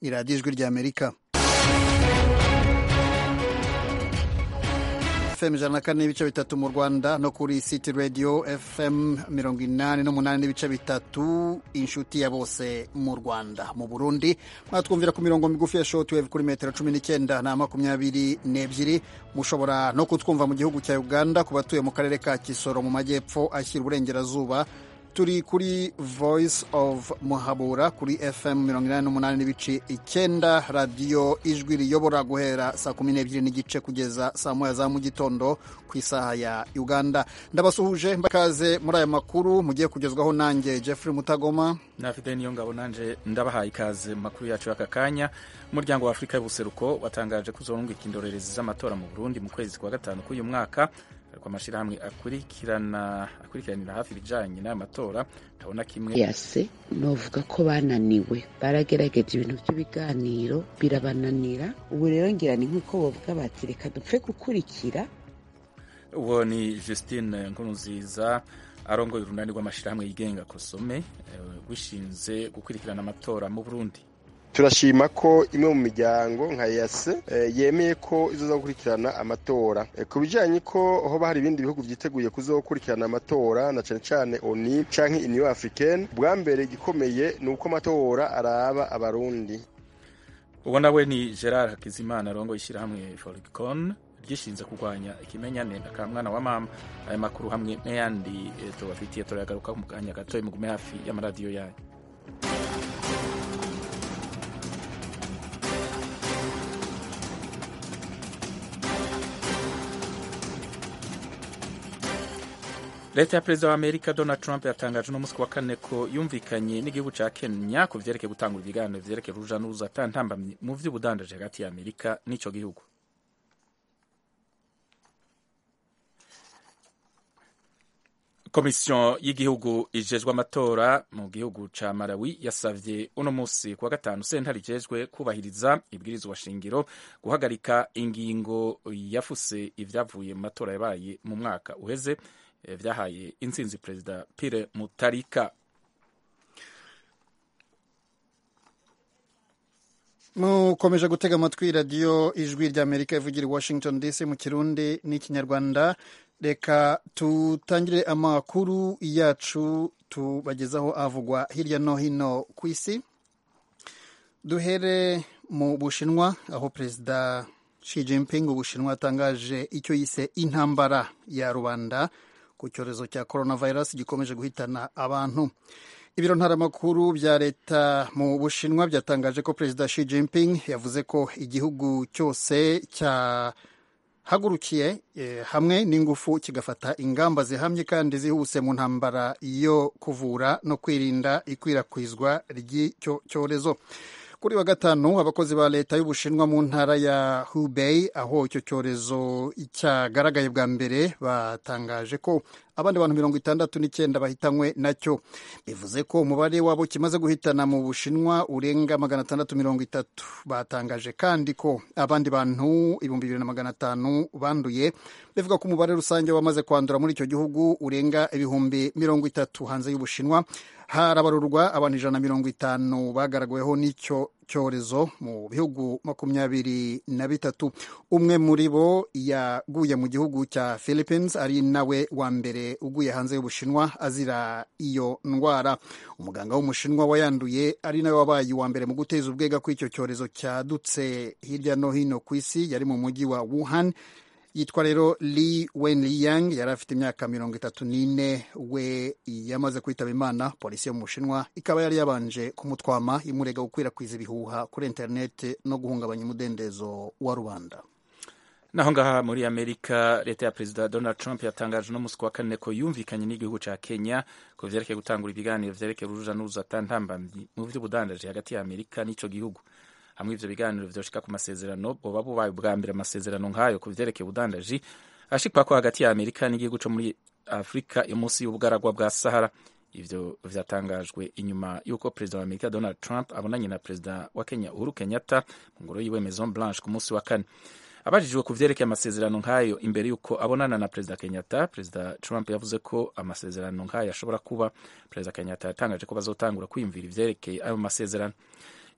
ni radiyo ijwi ry'amerika fm ijana na kane n'ibice bitatu mu rwanda no kuri city radio fm mirongo inani n'umunani n'ibice bitatu inshuti ya bose mu rwanda mu burundi mwatwumvira ku mirongo migufi ya shortwave kuri metero cumi n'icyenda na makumyabiri n'ebyiri mushobora no kutwumva mu gihugu cya uganda ku batuye mu karere ka kisoro mu majyepfo ashyira uburengerazuba turi kuri voice of muhabura kuri fm mirongo inani n'umunani n'ibice icyenda radiyo ijwi riyobora guhera saa kumi n'ebyiri n'igice kugeza saa moya za mu gitondo ku isaha ya uganda ndabasuhuje mbakaze muri aya makuru mugiye kugezwaho nanjye jeffrey mutagoma nafite niyo ngabo nanje ndabahaye ikaze mu makuru yacu y'aka kanya umuryango wa afurika y'ubuseruko watangaje ko uzorungika indorerezi z'amatora mu burundi mu kwezi kwa gatanu k'uyu mwaka ariko amashyirahamwe akurikirana akurikiranira hafi ibijyanye n'aya matora ndabona kimwe yase novuga ko bananiwe baragerageje ibintu by'ibiganiro birabananira ubu rero ngira ni nk'uko bavuga bati reka dupfe gukurikira uwo ni Justine Nkurunziza arongoye urunani rw'amashyirahamwe yigenga kosome wishinze gukurikirana amatora mu Burundi turashima ko imwe mu miryango nka yase yemeye ko izoza gukurikirana amatora ku bijyanye ko hoba hari ibindi bihugu byiteguye kuzokurikirana amatora na cyane cyane oni canke union africaine bwa mbere igikomeye ni uko amatora araba abarundi uwo nawe ni gerard hakizimana arongoye ishyirahamwe foricon ryishinze kurwanya ikimenyane ka mwana wa mama aya makuru hamwe n'ayandi tubafitiye turayagaruka mu kanya gatoya mugume hafi y'amaradiyo yanyu leta ya perezida wa amerika donald trump yatangaje uno munsi wa kane ko yumvikanye n'igihugu cya kenya ku vyerekeye gutangura ibiganiro vyerekeye uruja n'uruza atantambamye mu vy'ubudandaji hagati ya amerika n'ico gihugu komisiyo y'igihugu ijejwe amatora mu gihugu ca malawi yasavye uno munsi kuwa gatanu sentare ijejwe kubahiriza ibwirizwa shingiro guhagarika ingingo yafuse ivyavuye mu matora yabaye mu mwaka uheze vyahaye intsinzi perezida Pierre Mutarika mukomeje gutega amatwi radiyo ijwi ry'amerika ivugira i washington dc mu kirundi n'ikinyarwanda reka tutangire amakuru yacu tubagezaho avugwa hirya no hino ku isi duhere mu bushinwa aho perezida Xi Jinping ubushinwa yatangaje icyo yise intambara ya rubanda ku cyorezo cya coronavirus gikomeje guhitana abantu ibiro ntaramakuru bya leta mu bushinwa byatangaje ko perezida Xi Jinping yavuze ko igihugu cyose cyahagurukiye eh, hamwe n'ingufu kigafata ingamba zihamye kandi zihuse mu ntambara yo kuvura no kwirinda ikwirakwizwa ry'icyo cyorezo kuri wa gatanu abakozi ba leta y'ubushinwa mu ntara ya Hubei aho icyo cyorezo cyagaragaye bwa mbere batangaje ko abandi bantu mirongo itandatu n'icyenda bahitanywe nacyo bivuze ko umubare wabo kimaze guhitana mu bushinwa urenga magana atandatu mirongo itatu batangaje kandi ko abandi bantu ibihumbi bibiri na magana atanu banduye bivuga ko umubare rusange wamaze kwandura muri icyo gihugu urenga ibihumbi mirongo itatu hanze y'ubushinwa harabarurwa abantu ijana na mirongo itanu bagaragaweho n'icyo cyorezo mu bihugu makumyabiri na bitatu umwe muri bo yaguye mu gihugu cya Philippines ari nawe wa mbere uguye hanze y'ubushinwa azira iyo ndwara umuganga w'umushinwa wayanduye ari nawe wabaye uwa mbere mu guteza ubwega ko icyo cyorezo cyadutse hirya no hino ku isi yari mu mujyi wa Wuhan yitwa rero Li Wenliang yari afite imyaka mirongo itatu n'ine we yamaze kwitaba imana polisi yo mu bushinwa ikaba yari yabanje kumutwama imurega gukwirakwiza ibihuha kuri interineti no guhungabanya umudendezo wa rubanda naho ngaha muri amerika leta ya perezida donald trump yatangaje uno munsi wa kane ko yumvikanye n'igihugu ca kenya ku vyerekeye gutangura ibiganiro vyerekeye uruja n'uruza atantambamyi mu vy'ubudandaji hagati ya amerika n'ico gihugu hamwe ivyo biganiro vyoshika ku masezerano boba bubaye ubwa mbere amasezerano nk'ayo ku vyerekeye ubudandaji ashikwako hagati ya amerika n'igihugu co muri afurika yo munsi y'ubugaragwa bwa sahara ivyo vyatangajwe inyuma y'uko perezida wa amerika donald trump abonanye na perezida wa kenya uhuru kenyatta mu ngoro yiwe maison blanche ku munsi wa kane abajijwe ku vyerekeye amasezerano nk'ayo imbere y'uko abonana na perezida kenyatta perezida trump yavuze ko amasezerano nk'ayo ashobora kuba perezida kenyatta yatangaje ko bazotangura kwiyumvira ivyerekeye ayo masezerano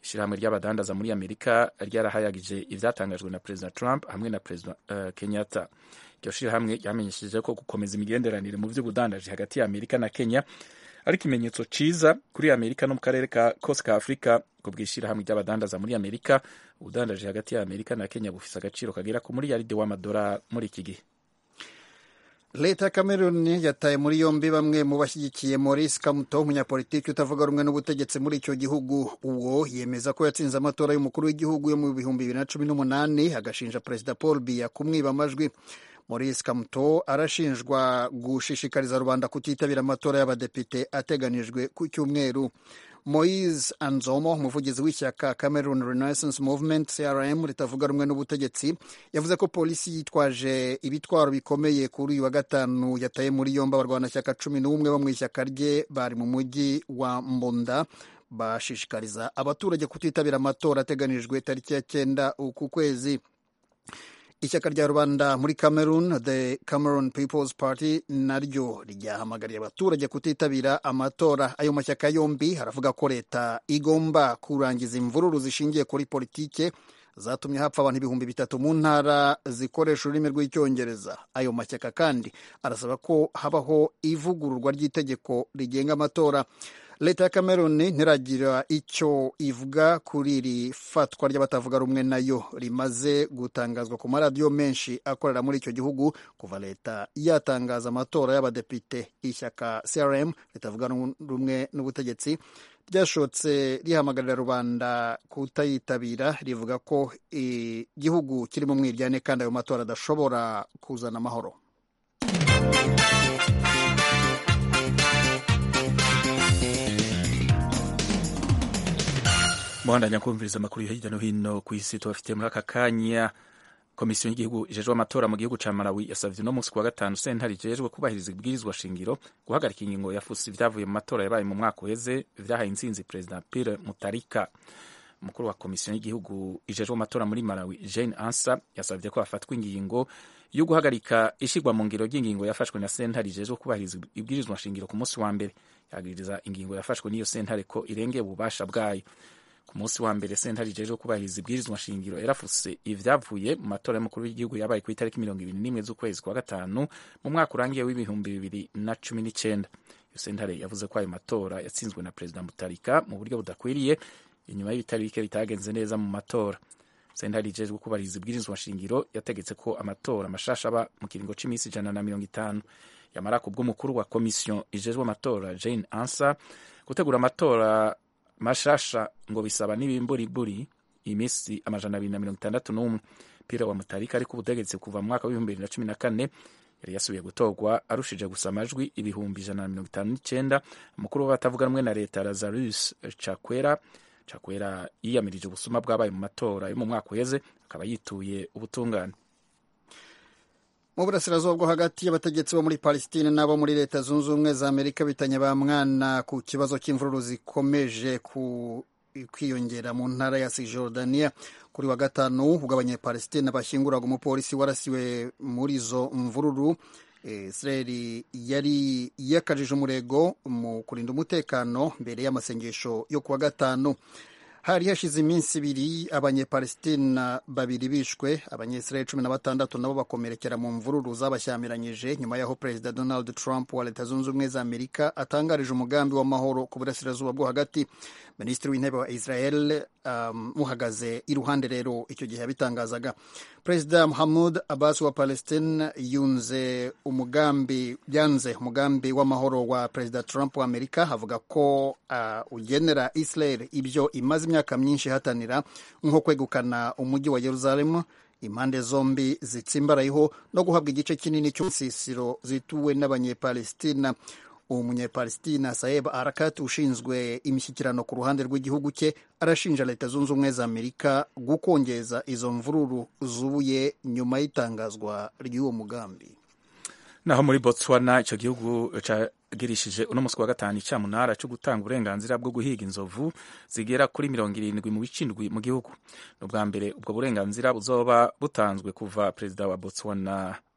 ishyirahamwe ry'abadandaza muri amerika ryarahayagije ivyatangajwe na perezida trump hamwe na perezida uh, kenyatta iryo shirahamwe ryamenyesheje ko gukomeza imigenderanire mu vy'ubudandaji hagati ya amerika na kenya ari ikimenyetso ciza kuri amerika no mu karere ka kose ka afurika ku bw'ishyirahamwe ry'abadandaza muri amerika ubudandaji hagati ya amerika na kenya bufise agaciro kagera ku miliyaride w'amadolari muri iki gihe leta ya cameroon yataye muri yombi bamwe mu bashyigikiye maurice kamuto umunyapolitiki utavuga rumwe n'ubutegetsi muri icyo gihugu uwo yemeza ko yatsinze amatora y'umukuru w'igihugu yo mu bihumbi bibiri na cumi n'umunani agashinja perezida paul biya kumwiba amajwi maurice kamuto arashinjwa gushishikariza rubanda kutitabira amatora y'abadepite ateganijwe ku cyumweru moise anzomo umuvugizi w'ishyaka cameroon renaissance movement crm ritavuga rumwe n'ubutegetsi yavuze ko polisi yitwaje ibitwaro bikomeye kuri uyu wa gatanu yataye muri yombi abarwanashyaka cumi n'umwe bo mu ishyaka rye bari mu mujyi wa mbonda bashishikariza abaturage kutitabira amatora ateganijwe tariki ya cyenda uku kwezi ishyaka rya rubanda muri cameroon the cameroon people's party naryo ryahamagariye abaturage kutitabira amatora ayo mashyaka yombi haravuga ko leta igomba kurangiza imvururu zishingiye kuri politike zatumye hapfa abantu ibihumbi bitatu mu ntara zikoresha ururimi rw'icyongereza ayo mashyaka kandi arasaba ko habaho ivugururwa ry'itegeko rigenga amatora leta ya cameroon ntiragira icyo ivuga kuri iri fatwa ry'abatavuga rumwe nayo rimaze gutangazwa ku maradiyo menshi akorera muri icyo gihugu kuva leta yatangaza amatora y'abadepite ishyaka crm ritavuga rumwe n'ubutegetsi ryashotse rihamagarira rubanda kutayitabira rivuga ko igihugu kiri mu mwiryane kandi ayo matora adashobora kuzana amahoro muhandanya kumviriza amakuru hirya no hino ku isi tubafitiye muri aka kanya komisiyo y'igihugu ijejwe amatora mu gihugu ca malawi yasavye uno munsi kuwa gatanu sentare ijejwe kubahiriza ibwirizwa shingiro guhagarika ingingo yafusi ivyavuye mu matora yabaye mu mwaka uheze vyahaye intsinzi perezida pire mutarika umukuru wa komisiyo y'igihugu ijejwe amatora muri malawi jane ansa yasavye ko hafatwa ingingo yo guhagarika ishigwa mu ngiro ry'ingingo yafashwe na sentare ijejwe kubahiriza ibwirizwa shingiro ku munsi wa mbere yagiriza ingingo yafashwe n'iyo sentare ko irengeye ububasha bwayo ku munsi wa mbere sentare ijejwe kubahiriza ibwirizwa shingiro yarafuse ivyavuye mu matora y'umukuru w'igihugu yabaye ku itariki mirongo ibiri n'imwe z'ukwezi kwa gatanu mu mwaka urangiye w'ibihumbi bibiri na cumi n'icenda iyo sentare yavuze ko ayo matora yatsinzwe na perezida mutarika mu buryo budakwiriye inyuma y'ibitari bike bitagenze neza mu matora sentare ijejwe kubahiriza ibwirizwa shingiro yategetse ko amatora mashasha aba mu kiringo c'iminsi ijana na mirongo itanu yamara ku bw'umukuru wa komisiyo ijejwe amatora jane ansa gutegura amatora mashasha ngo bisaba n'ibimburiburi iminsi amajana abiri na mirongo itandatu n'umwe pira wa mutarika ariko ubutegetsi kuva mu mwaka w'ibihumbi bibiri na cumi na kane yari yasubiye gutorwa arushije gusa amajwi ibihumbi ijana na mirongo itanu n'icyenda umukuru w'abatavuga rumwe na leta lazarus cakwera cakwera yiyamirije ubusuma bwabaye mu matora yo mu mwaka uheze akaba yituye ubutungane mu burasirazuba bwo hagati y'abategetsi bo muri palestine n'abo muri leta zunze ubumwe za amerika bitanye ba mwana ku kibazo cy'imvururu zikomeje ku kwiyongera mu ntara ya sijordania kuri wa gatanu ubwo abanyapalestine bashyinguraga umupolisi warasiwe muri izo mvururu israeli yari yakajije umurego mu kurinda umutekano mbere y'amasengesho yo kuwa gatanu hari hashize iminsi ibiri abanyepalestina babiri bishwe abanyesirayeli cumi na batandatu nabo bakomerekera mu mvururu zabashyamiranyije nyuma y'aho perezida donald trump wa leta zunze ubumwe za amerika atangarije umugambi w'amahoro ku burasirazuba bwo hagati minisitiri w'intebe wa israel um, muhagaze iruhande rero icyo gihe yabitangazaga perezida muhamud abbas wa palestine yunze umugambi yanze umugambi w'amahoro wa perezida trump wa amerika avuga ko uh, ugenera israel ibyo imaze imyaka myinshi ihatanira nko kwegukana umujyi wa yeruzalemu impande zombi zitsimbarayeho no guhabwa igice kinini cy'umusisiro zituwe n'abanyepalestina uwo munyepalestina saeb arakat ushinzwe imishyikirano ku ruhande rw'igihugu cye arashinja leta zunze ubumwe za amerika gukongeza izo mvururu zubuye nyuma y'itangazwa ry'uwo mugambi naho muri botswana icyo gihugu cagirishije uno munsi wa gatanu icamunara cyo gutanga uburenganzira bwo guhiga inzovu zigera kuri mirongo irindwi mu bice indwi mu gihugu ni ubwa mbere ubwo burenganzira buzoba butanzwe kuva perezida wa botswana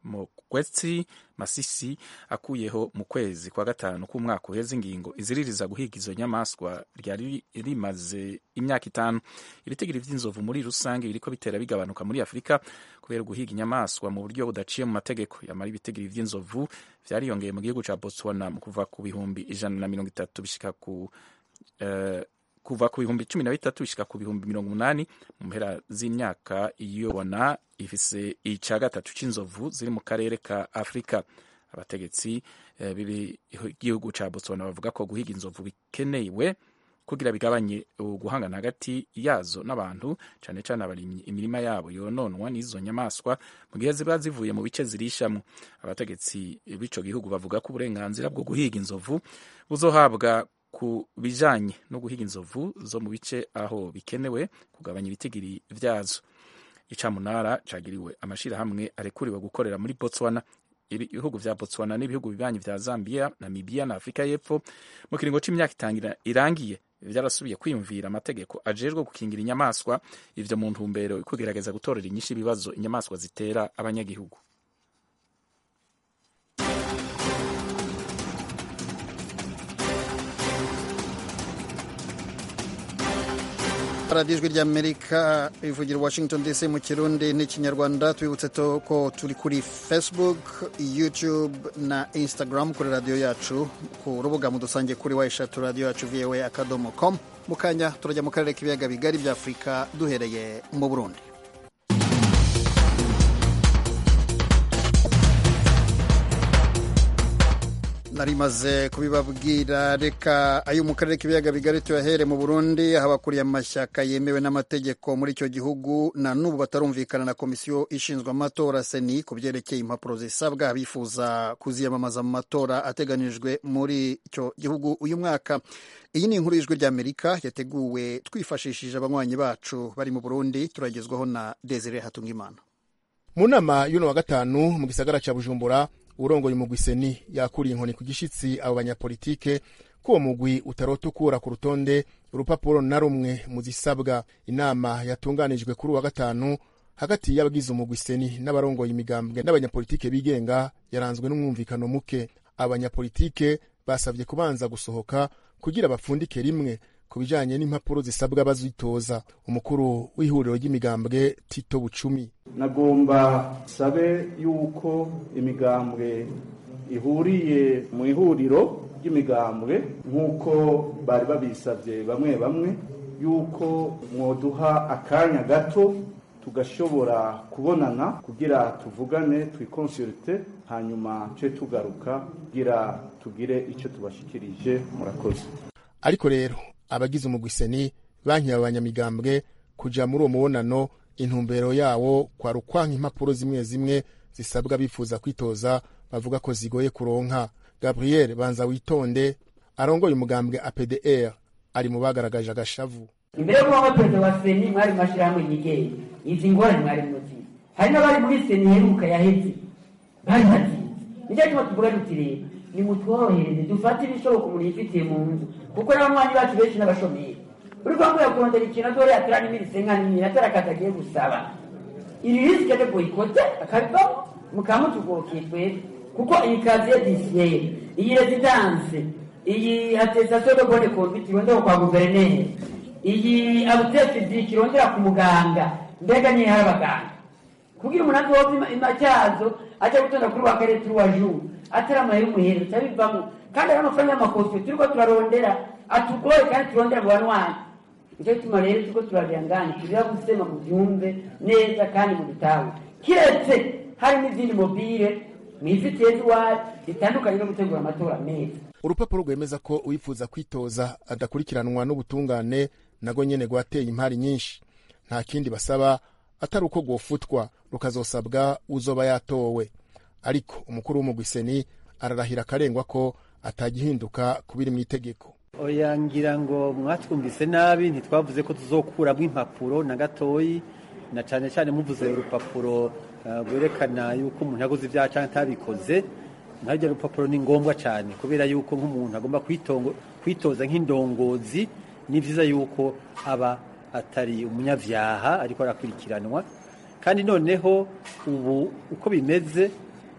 mokwetsi masisi akuyeho mu kwezi kwa gatanu k'umwaka uheze ingingo iziririza guhiga izo nyamaswa ryari rimaze imyaka itanu ibitigiri vy'inzovu muri rusange biriko bitera bigabanuka muri afurika kubera guhiga inyamaswa mu buryo budaciye mu mategeko yamara ibitigiri vy'inzovu vyariyongeye mu gihugu ca botswana mu kuva ku bihumbi ijana na mirongo itatu bishika ku uh, kuva ku bihumbi cumi na bitatu bishika ku bihumbi mirongo umunani mu mpera z'imyaka iyobona ifise ica gatatu c'inzovu ziri mu karere ka afurika abategetsi eh, b'igihugu ca botswana bavuga ko guhiga inzovu bikenewe kugira bigabanye guhangana hagati yazo n'abantu cane cane abarimyi imirima yabo yononwa n'izo nyamaswa mu gihe ziba zivuye mu bice zirishamwo abategetsi b'ico gihugu bavuga ko uburenganzira bwo guhiga inzovu buzohabwa ku bijanye no guhiga inzovu zo mu bice aho bikenewe kugabanya ibitigiri vyazo icamunara cagiriwe amashirahamwe arekuriwe gukorera muri botswana ibihugu vya botswana n'ibihugu bibanyi vya zambia namibia na afurika y'epfo mu kiringo c'imyaka itangira irangiye vyarasubiye kwiyumvira amategeko ajejwe gukingira inyamaswa ivyo mu ntumbero kugerageza gutorera inyishu ibibazo inyamaswa zitera abanyagihugu radiyo ijwi ry'amerika ivugira washington dc mu kirundi n'ikinyarwanda tubibutse ko turi kuri facebook youtube na instagram kuri radiyo yacu ku rubuga mudusange kuri wa eshatu radiyo yacu voa akadomo com mu kanya turajya mu karere k'ibiyaga bigari bya afurika duhereye mu burundi narimaze kubibabwira reka ayo mu karere k'ibiyaga bigari tuyahere mu burundi aho abakuriye amashyaka yemewe n'amategeko muri icyo gihugu na n'ubu batarumvikana na komisiyo ishinzwe amatora seni ku byerekeye impapuro zisabwa bifuza kuziyamamaza mu matora ateganijwe muri icyo gihugu uyu mwaka iyi ni inkuru y'ijwi ry'amerika yateguwe twifashishije abanywanyi bacu bari mu burundi turagezwaho na desire hatungimana mu nama y'uno wa gatanu mu gisagara cya bujumbura urongoye umugwi seni yakuriye inkoni ku gishitsi abo banyapolitike ko uwo mugwi utarota ukura ku rutonde urupapuro na rumwe mu zisabwa inama yatunganijwe kuri uwa gatanu hagati y'abagize umugwi seni n'abarongoye imigambwe n'abanyapolitike bigenga yaranzwe n'umwumvikano muke abanyapolitike basabye kubanza gusohoka kugira bapfundike rimwe ku bijanye n'impapuro zisabwa bazitoza umukuru w'ihuriro ry'imigambwe tito bucumi nagomba sabe yuko imigambwe ihuriye mu ihuriro ry'imigambwe nk'uko bari babisabye bamwe bamwe yuko mwoduha akanya gato tugashobora kubonana kugira tuvugane twikonsulite hanyuma ce tugaruka kugira tugire icyo tubashikirije murakoze ariko rero abagize umugwiseni bankiye abanyamigambwe kuja muri uwo mubonano intumbero yawo kwari ukwanka impapuro zimwe zimwe zisabwa bifuza kwitoza bavuga ko zigoye kuronka gabriel banza witonde arongoye umugambwe apdr ari mu bagaragaje agashavu imbere yo kuba perezida wa seni mwari mu mashyirahamwe yigenga izi ngorane mwari muzi hari n'abari muri seni iheruka yaheze bari bazizi nicyo gituma tuvuga duti rero nimutworohereze dufate ibishoboka umuntu yifitiye mu nzu kuko n'abanywanyi bacu benshi n'abashomeri uri kwambura kurondera ikintu adore atera n'imirise nka nini atari akazi agiye gusaba iri risike de boyikote akabivamo mukamutugokeye twebwe kuko iyi kaziye disiyeri iyi rezidanse iyi atestation de bonne conduite irondera kwa guverineri iyi abutefidi kirondera ku muganga mbega niyo hari abaganga kugira umuntu azova imacyazo ajya gutonda kuri wa karere turi wa juru atari amahera umuhero cyabivamo kandi ari amafaranga y'amakosiyo turiko turarondera atugoye kandi turondera mu banwanyi nicyo gituma rero turiko turarengana turira gusema mu byumve neza kandi mu bitawe kiretse hari n'izindi mobile mwifitiye z'iwacu zitandukanye no gutegura amatora meza urupapuro rwemeza ko uwifuza kwitoza adakurikiranwa n'ubutungane nago nyene rwateye impari nyinshi nta kindi basaba atari uko rwofutwa rukazosabwa uzoba yatowe ariko umukuru w'umugwiseni ararahira akarengwa ko atagihinduka kubiri mu itegeko oya ngira ngo mwatwumvise nabi ntitwavuze ko tuzokuramo impapuro na gatoyi na cyane cyane muvuze urupapuro rwerekana yuko umuntu yaguze ibyaha cyangwa atabikoze ntaryo rupapuro ni ngombwa cyane kubera yuko nk'umuntu agomba kwitoza nk'indongozi ni byiza yuko aba atari umunyabyaha ariko arakurikiranwa kandi noneho ubu uko bimeze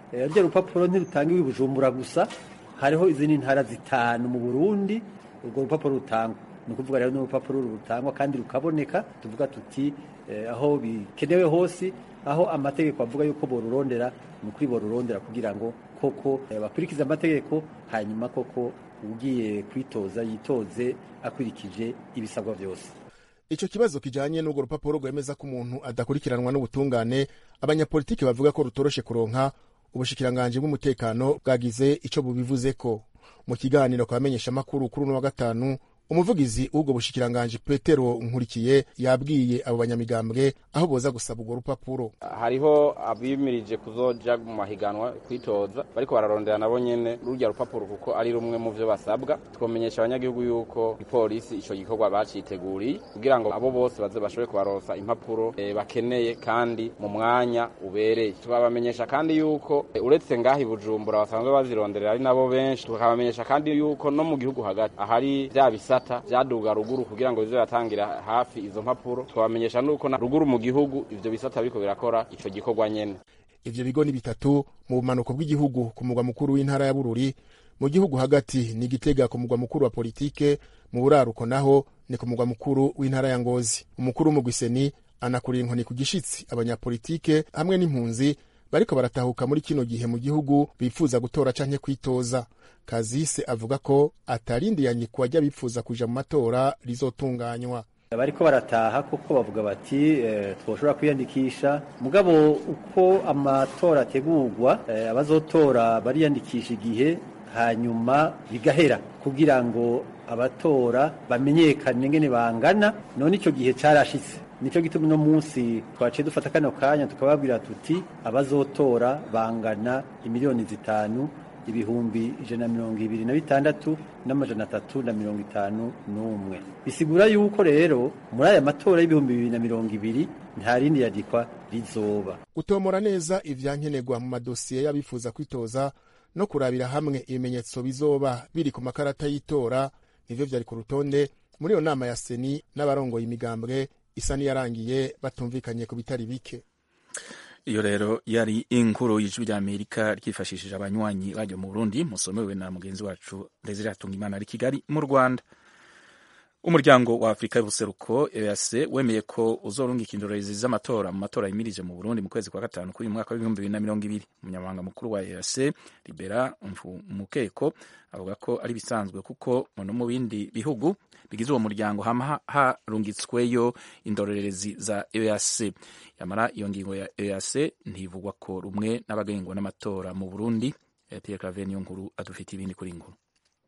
rurya rupapuro ntirutangiwe i bujumbura gusa hariho izindi ntara zitanu mu burundi urwo rupapuro rutangwa ni ukuvuga rero n'urupapuro rutangwa kandi rukaboneka tuvuga tuti aho bikenewe hose aho amategeko avuga yuko borurondera ni ukuri borurondera kugira ngo koko bakurikize amategeko hanyuma koko ugiye kwitoza yitoze akurikije ibisabwa byose icyo kibazo kijanye n'urwo rupapuro rwemeza ko umuntu adakurikiranwa n'ubutungane abanyapolitiki bavuga ko rutoroshe kuronka ubushikiranganji bw'umutekano bwagize ico bubivuzeko mu kiganiro kabamenyesha amakuru kuri uno wa gatanu umuvugizi w'ubwo bushikiranganji petero nkurikiye yabwiye abo banyamigambwe aho boza gusaba urwo rupapuro hariho abimirije kuzoja mu mahiganwa kwitoza bariko bararondera nabo nyene rurya rupapuro kuko ari rumwe mu vyo basabwa twomenyesha abanyagihugu yuko ipolisi ico gikorwa baciteguriye kugira ngo abo bose baze bashobore kubaronsa impapuro e, bakeneye kandi mu mwanya ubereye tukabamenyesha kandi yuko e, uretse ngaha i bujumbura basanzwe bazironderera ari nabo benshi tukabamenyesha kandi yuko no mu gihugu hagati ahari vya bisa bisata vyaduga ruguru kugira ngo bize biratangira hafi izo mpapuro twabamenyesha nuko na ruguru mu gihugu ivyo bisata biriko birakora ico gikorwa nyene ivyo bigo ni bitatu mu bumanuko bw'igihugu ku mugwa mukuru w'intara ya bururi mu gihugu hagati ni gitega ku mugwa mukuru wa politike mu buraruko naho ni ku mugwa mukuru w'intara ya ngozi umukuru w'umugwiseni anakurira inkoni ku gishitsi abanyapolitike hamwe n'impunzi bariko baratahuka muri kino gihe mu gihugu bifuza gutora canke kwitoza kazise avuga ko atarindiyanye ku bajya bifuza kuja mu matora rizotunganywa bariko barataha kuko bavuga bati e, twoshobora kwiyandikisha mugabo uko amatora ategurwa e, abazotora bariyandikisha igihe hanyuma bigahera kugira ngo abatora bamenyekane ngene bangana none ico gihe carashitse nico gituma uno munsi twaciye dufata kano kanya tukababwira tuti abazotora bangana imiliyoni zitanu ibihumbi ijana na mirongo ibiri na bitandatu n'amajana atatu na mirongo itanu n'umwe bisigura yuko rero muri aya matora y'ibihumbi bibiri na mirongo ibiri nta rindi yandikwa rizoba gutomora neza ivyankenerwa mu madosiye y'abifuza kwitoza no kurabira hamwe ibimenyetso bizoba biri ku makarata y'itora nivyo vyari ku rutonde muri iyo nama ya seni n'abarongoye imigambwe isa niyarangiye batumvikanye ku bitari bike iyo rero yari inkuru y'ijwi rya amerika ryifashishije abanywanyi baryo mu burundi musomewe na mugenzi wacu desire hatungimana ari kigali mu rwanda umuryango wa afurika y'ubuseruko eac wemeye ko uzorungika indorerezi z'amatora mu matora yimirije mu burundi mu kwezi kwa gatanu k'uyu mwaka w'ibihumbi bibiri na mirongo ibiri umunyamabanga mukuru wa eac libera mukeko avuga ko ari bisanzwe kuko no mu bindi bihugu bigize uwo muryango hama harungitsweyo indorerezi za eac yamara iyo ngingo ya eac ntivugwa ko rumwe n'abagengwa n'amatora mu burundi pierre claver niyo nkuru adufitiye ibindi kuri nkuru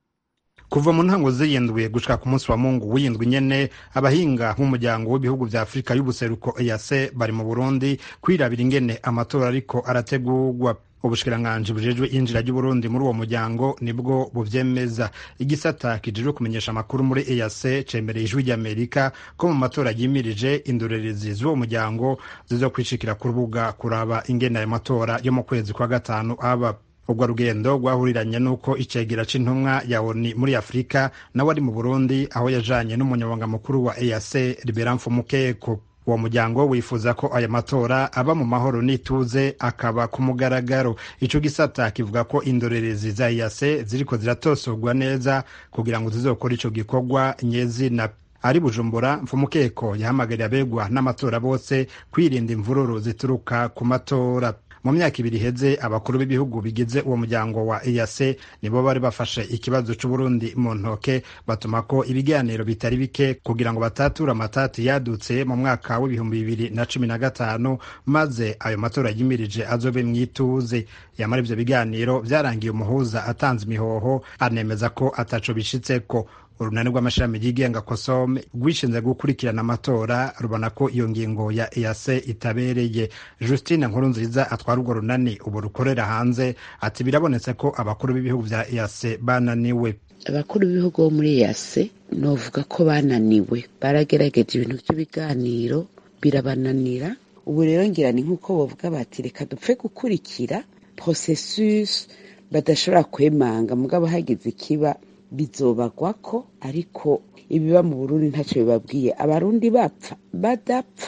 kuva mu ntango ziyindwi gushika ku munsi wa mungu w'iyindwi nyene abahinga b'umuryango w'ibihugu vya afurika y'ubuseruko eac bari mu burundi kwirabira ingene amatora ariko arategurwa ubushikiranganji bujejwe injira ry'uburundi muri uwo muryango nibwo buvyemeza igisata kijejwe kumenyesha amakuru muri eac cemereye ijwi ry'amerika ko mu matora yimirije indorerezi z'uwo muryango zizokwishikira ku rubuga kuraba ingene ayo matora yo mu kwezi kwa gatanu aba urwo rugendo rwahuriranye n'uko icegera c'intumwa ya oni muri afurika nawe ari mu burundi aho yajanye n'umunyamabanga mukuru wa eac libera mfumukeko uwo muryango wifuza ko aya matora aba mu mahoro n'ituze akaba ku mugaragaro ico gisata kivuga ko indorerezi za eac ziriko ziratosorwa neza kugira ngo zizokora ico gikorwa nyezina ari bujumbura mfumukeko yahamagariye abegwa n'amatora bose kwirinda imvururu zituruka ku matora mu myaka ibiri iheze abakuru b'ibihugu bigize uwo muryango wa EAC nibo bari bafashe ikibazo c'Uburundi mu ntoke batuma ko ibiganiro bitari bike kugira ngo batature amatati yadutse mu mwaka w'ibihumbi bibiri na cumi na gatanu maze ayo matora yimirije azobe mwituze yamara ivyo biganiro vyarangiye umuhuza atanze imihoho anemeza ko ataco bishitseko urunani rw'amashami yigenga kosome rwishinze gukurikirana amatora rubona ko iyo ngingo ya EAC itabereye Justine Nkurunziza atwara urwo runani ubu rukorera hanze ati birabonetse ko abakuru b'ibihugu vya EAC bananiwe abakuru b'ibihugu bo muri EAC novuga ko bananiwe baragerageje ibintu by'ibiganiro birabananira ubu rero ngira ni nk'uko bavuga bati reka dupfe gukurikira processus badashobora kwemanga mugabo hagize ikiba bizobagwa ko ariko ibiba mu burundi ntacyo bibabwiye abarundi bapfa badapfa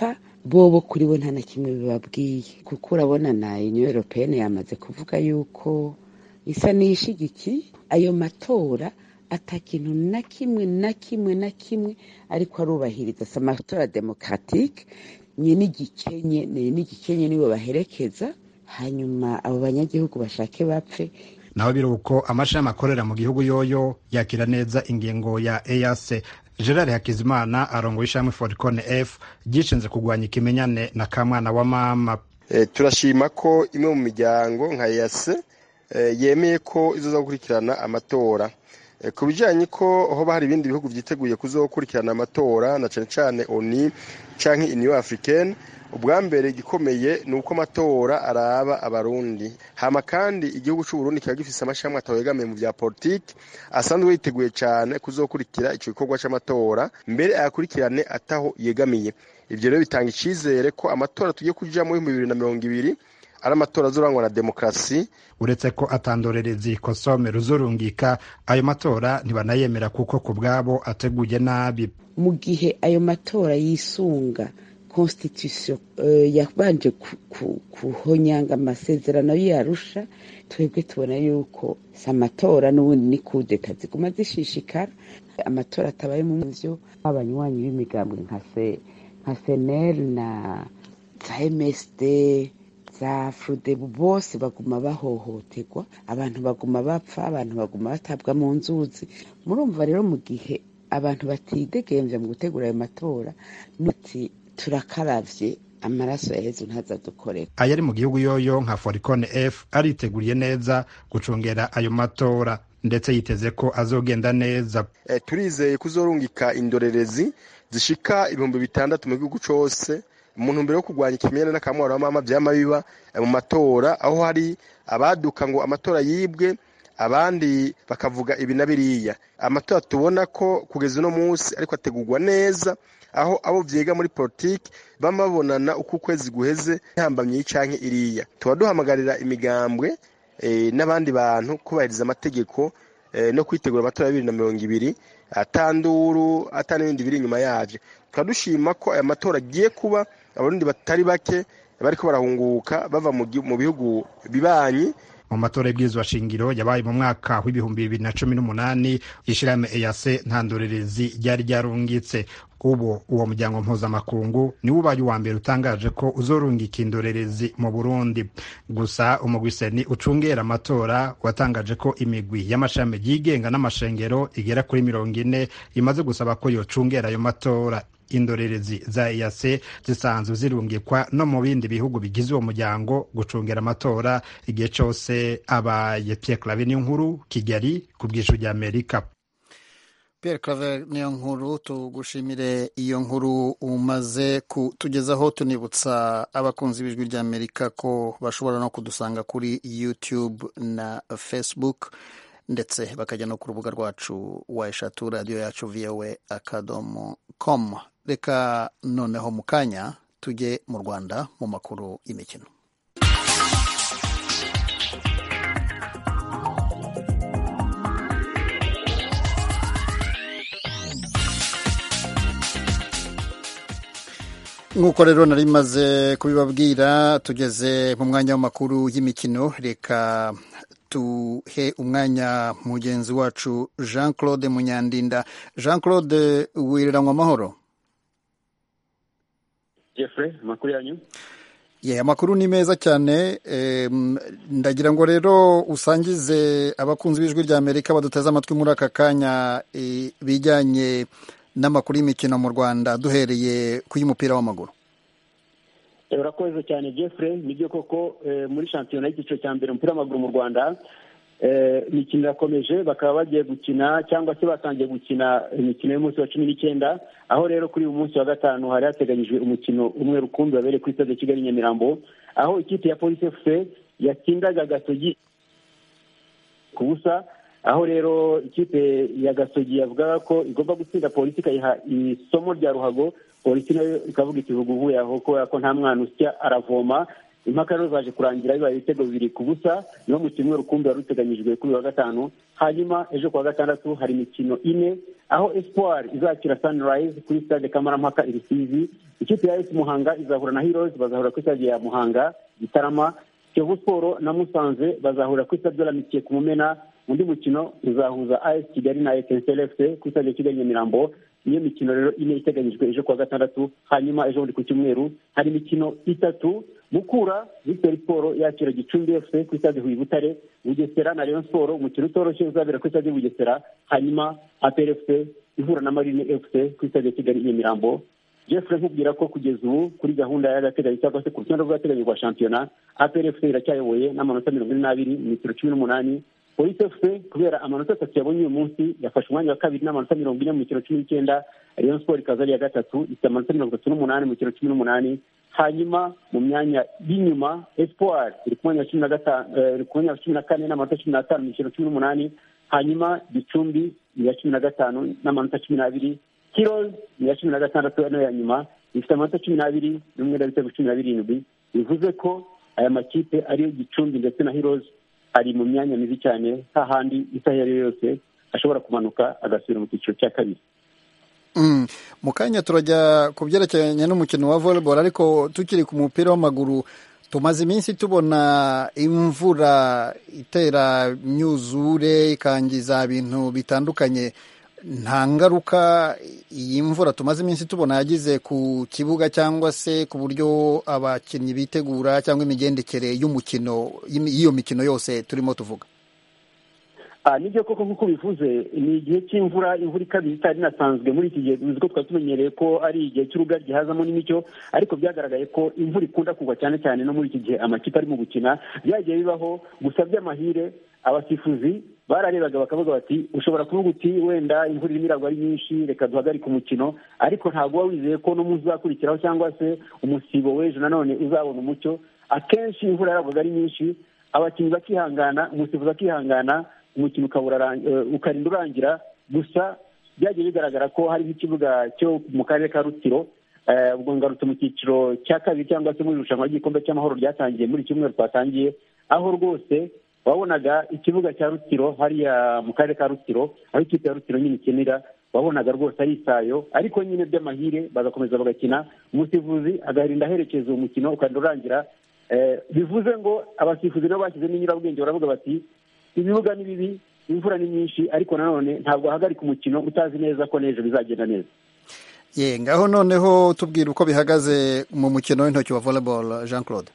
bobo kuri bo nta na kimwe bibabwiye kuko urabona na union européenne yamaze kuvuga yuko isa n'iyishigikiye ayo matora ata kintu na kimwe na kimwe na kimwe ariko arubahiriza si amatora demokratike nye n'igikenye n'igikenye nibo baherekeza hanyuma abo banyagihugu bashake bapfe naho biri uko amashami akorera mu gihugu yoyo yakira neza ingingo ya EAC Gerard Hakizimana arongoye ishami Foricone F ryishinze kurwanya ikimenyane na kamwana wa mama e, turashima ko imwe mu miryango nka EAC e, yemeye ko izoza gukurikirana amatora e, ku bijanye ko hoba hari ibindi bihugu vyiteguye kuzokurikirana amatora na cane cane ONU canke Union Africaine ubwa mbere igikomeye ni uko amatora araba abarundi hama kandi igihugu c'uburundi kiba gifise amashami atawegamiye mu vya politiki asanzwe yiteguye cane kuzokurikira ico gikorwa c'amatora mbere ayakurikirane ataho yegamiye ivyo rero bitanga icizere ko amatora tugiye kujamwo mu bibiri na mirongo ibiri ari amatora azorangwa na demokarasi uretse ko atandorerezi kosome ruzurungika ayo matora ntibanayemera kuko ku bwabo ateguye nabi mu gihe ayo matora yisunga constitution uh, yabanje kuhonyanga amasezerano y'arusha twebwe tubona yuko si amatora n'ubundi ni kudeta ziguma zishishikara amatora atabaye mu vyo abanywanyi b'imigambwe nka se nka senel na za msd za frudebu bose baguma bahohoterwa abantu baguma bapfa abantu baguma batabwa mu nzuzi murumva rero mu gihe abantu batidegemvya mu gutegura ayo matora nuti turakaravye amaraso ya yezu ntazadukorera ayari mu gihugu yoyo nka foricone f ariteguriye neza gucungera ayo matora ndetse yiteze ko azogenda neza e, turizeye kuzorungika indorerezi zishika ibihumbi bitandatu mu gihugu cose mu ntumbero yo kurwanya ikimenyane n'akamwaro w'amama vyama biba mu matora aho hari abaduka ngo amatora yibwe abandi bakavuga ibi na biriya amatora tubona ko kugeza uno munsi ariko ategurwa neza aho abo vyiga muri politiki bama babonana uko ukwezi guheze ntambamye y'icanke iriya tuba duhamagarira imigambwe e, n'abandi bantu kubahiriza amategeko e, no kwitegura amatora ya bibiri na mirongo ibiri atanduru ata n'ibindi biri inyuma yavyo tukaba dushima ko aya matora agiye kuba abarundi batari bake bariko barahunguka bava mu bihugu bibanyi mu matora y'ibwirizwa shingiro yabaye mu mwaka w'ibihumbi bibiri na cumi n'umunani ishirahamwe EAC nta ndorerezi ryari ryarungitse ubu uwo muryango mpuzamakungu niwo ubaye uwa mbere utangaje ko uzorungika indorerezi mu burundi gusa umugwiseni ucungera amatora watangaje ko imigwi y'amashami yigenga n'amashengero igera kuri mirongo ine imaze gusaba ko yocungera ayo matora indorerezi za EAC zisanzwe zirungikwa no mu bindi bihugu bigize uwo muryango gucungera amatora igihe cose abaye Pierre Claver niyo nkuru Kigali ku bw'ijwi rya Amerika Pierre Claver niyo nkuru tugushimire iyo nkuru umaze kutugezaho tunibutsa abakunzi b'ijwi rya Amerika ko bashobora no kudusanga kuri YouTube na Facebook ndetse bakajya no ku rubuga rwacu wa eshatu radiyo yacu voa akadomo com reka noneho mu kanya tujye mu rwanda mu makuru y'imikino nk'uko rero nari maze kubibabwira tugeze mu mwanya w'amakuru y'imikino reka tuhe umwanya mugenzi wacu jean claude munyandinda jean claude wireranywa amahoro jeffrey amakuru yanyu ye amakuru ni meza cyane ndagira ngo rero usangize abakunzi b'ijwi rya amerika baduteze amatwi muri aka kanya bijyanye n'amakuru y'imikino mu rwanda duhereye ku y'umupira w'amaguru urakoze cyane jeffrey nibyo koko muri shampiyona y'icyiciro cya mbere umupira w'amaguru mu rwanda imikino irakomeje bakaba bagiye gukina cyangwa se batangiye gukina imikino y'umunsi wa cumi n'icyenda aho rero kuri uyu munsi wa gatanu hari hateganyijwe umukino umwe rukumbi wabereye kuri stade kigali nyamirambo aho ikipe ya polisi efuse yatsindaga gasogi ku busa aho rero ikipe ya gasogi yavugaga ko igomba gutsinda polisi ikayiha isomo rya ruhago polisi nayo ikavuga iti vuga uvuye aho kubera ko nta mwana usya aravoma impaka rero zaje kurangira bibaye ibitego bibiri ku busa niwo mukino umwe rukumbi wari uteganyijwe kuri wa gatanu hanyuma ejo kuwa gatandatu hari imikino ine aho espoir izakira sunrise kuri stade kamarampaka i rusizi ikipe ya esi muhanga izahura na heroes bazahura kuri stade ya muhanga gitarama kiyovu siporo na musanze bazahurira kuri stade y'amitiye ku mumena undi mukino uzahuza as kigali na etensel fc kuri stade ya kigali nyamirambo niyo mikino rero ine iteganyijwe ejo kuwa gatandatu hanyuma ejo bundi ku cyumweru hari imikino itatu mukura victory siporo yakira gicumbi fc kuri stade huye butare bugesera na rayon siporo umukino utoroshye uzabera kuri stade bugesera hanyuma apr fc ihura na marine fc kuri stade ya kigali nyamirambo jeffrey nkubwira ko kugeza ubu kuri gahunda y'agateganyo cyangwa se ku rutonde rw'agateganyo rwa shampiyona apr fc iracyayoboye n'amanota mirongo ine n'abiri mu mikino cumi n'umunani polisi fc kubera amanota atatu yabonye uyu munsi yafashe umwanya wa kabiri n'amanota mirongo ine mu mikino cumi n'icyenda rayon sport ikaza ari iya gatatu ifite amanota mirongo itatu n'umunani mu mikino cumi n'umunani hanyuma mu myanya y'inyuma espoir iri ku mwanya wa cumi na gatanu iri ku mwanya wa cumi na kane n'amanota cumi n'atanu mu mikino cumi n'umunani hanyuma gicumbi ni iya cumi na gatanu n'amanota cumi n'abiri heroes ni iya cumi na gatandatu nayo ya nyuma ifite amanota cumi n'abiri n'umwenda w'ibitego cumi na birindwi bivuze ko aya makipe ariyo gicumbi ndetse na heroes ari mu myanya mibi cyane hahandi isaha iyo ari yo yose ashobora kumanuka agasubira mu cyiciro cya kabiri mu kanya turajya ku byerekeranye n'umukino wa volleyball ariko tukiri ku mupira w'amaguru tumaze iminsi tubona imvura itera imyuzure ikangiza ibintu bitandukanye nta ngaruka iyi mvura tumaze iminsi tubona yagize ku kibuga cyangwa se ku buryo abakinnyi bitegura cyangwa imigendekere y'umukino y'iyo mikino yose turimo tuvuga nibyo koko nk'uko bivuze ni igihe cy'imvura imvura ikabije itari inasanzwe muri iki gihe tuzi ko twari tumenyereye ko ari igihe cy'urugaryi hazamo n'imicyo ariko byagaragaye ko imvura ikunda kugwa cyane cyane no muri iki gihe amakipe arimo gukina byagiye bibaho gusa by'amahire abasifuzi bararebaga bakavuga bati ushobora kuvuga uti wenda imvura irimo iragwa ari nyinshi reka duhagarike umukino ariko ntabwo uba wizeye ko n'umunsi uzakurikiraho cyangwa se umusibo w'ejo nanone uzabona umucyo akenshi imvura yaragwaga ari nyinshi abakinnyi bakihangana umusifuzi akihangana umukino ukarinda urangira gusa byagiye bigaragara ko hari nk'ikibuga cyo mu karere ka rutiro ubwo ngarutse mu cyiciro cya kabiri cyangwa se muri irushanwa ry'igikombe cy'amahoro ryatangiye muri cyumweru twatangiye aho rwose wabonaga ikibuga cya rutiro hariya mu karere ka rutiro aho ikipe ya rutiro nyine ikinira wabonaga rwose ari isayo ariko nyine by'amahire bagakomeza bagakina umusifuzi agahinda aherekeza uwo mukino ukarinda urangira bivuze ngo abasifuzi nabo bashyizemo inyurabwenge baravuga bati ibibuga ni bibi imvura ni nyinshi ariko nanone ntabwo wahagarika umukino utazi neza ko n'ejo bizagenda neza ye ngaho noneho tubwira uko bihagaze mu mukino w'intoki wa volleyball jean claude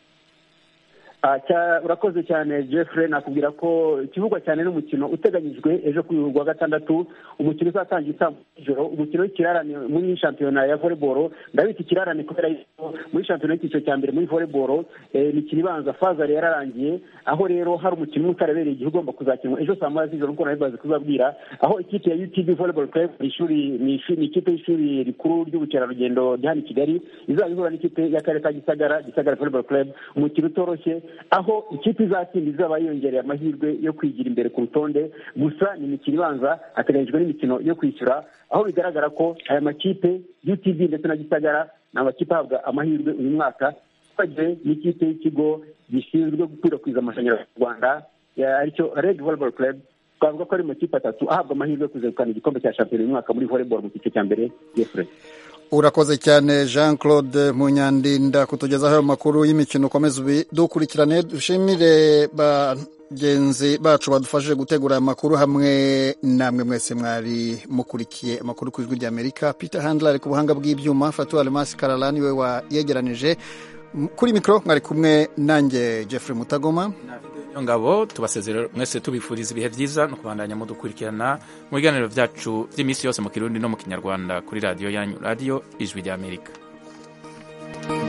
urakoze cyane jeffrey nakubwira ko ikivugwa cyane n'umukino uteganyijwe ejo ku wa gatandatu umukino uzatangira saa ijoro umukino w'ikirarane muri shampiyona ya volleyball ndabita ikirarane kubera yuko muri shampiyona y'icyiciro cya mbere muri volleyball imikino ibanza fazari yararangiye aho rero hari umukino umwe utarabereye igihe ugomba kuzakinwa ejo saa moya z'ijoro nk'uko nabibaze kuzabwira aho ikipe ya utb volleyball club ishuri ni ikipe y'ishuri rikuru ry'ubukerarugendo rya hano i kigali izaba ihura n'ikipe y'akarere ka gisagara gisagara volleyball club umukino utoroshye aho ikipe izatsinda izaba yiyongereye amahirwe yo kwigira imbere ku rutonde gusa ni imikino ibanza hateganyijwe n'imikino yo kwishyura aho bigaragara ko aya makipe utv ndetse na gisagara ni amakipe ahabwa amahirwe uyu mwaka twagiye n'ikipe y'ikigo gishinzwe gukwirakwiza amashanyarazi mu rwanda aricyo reg volleyball club twavuga ko ari makipe atatu ahabwa amahirwe yo kuzegukana igikombe cya shampiyona uyu mwaka muri volleyball mu cyiciro cya mbere yefure urakoze cyane jean claude munyandinda kutugezaho ayo makuru y'imikino ukomeza dukurikirane dushimire bagenzi bacu badufashije gutegura aya makuru hamwe namwe mwese mwari mukurikiye amakuru ku ijwi ry'amerika peter handler ari ku buhanga bw'ibyuma fatuwari masi kararani we wayegeranije kuri mikoro mwari kumwe nanjye jeffrey mutagoma ngabo tubasezerera mwese tubifuriza ibihe byiza no kubandanya mudukurikirana mu biganiro byacu by'iminsi yose mu kirundi no mu kinyarwanda kuri radiyo yanyu radiyo ijwi ry'amerika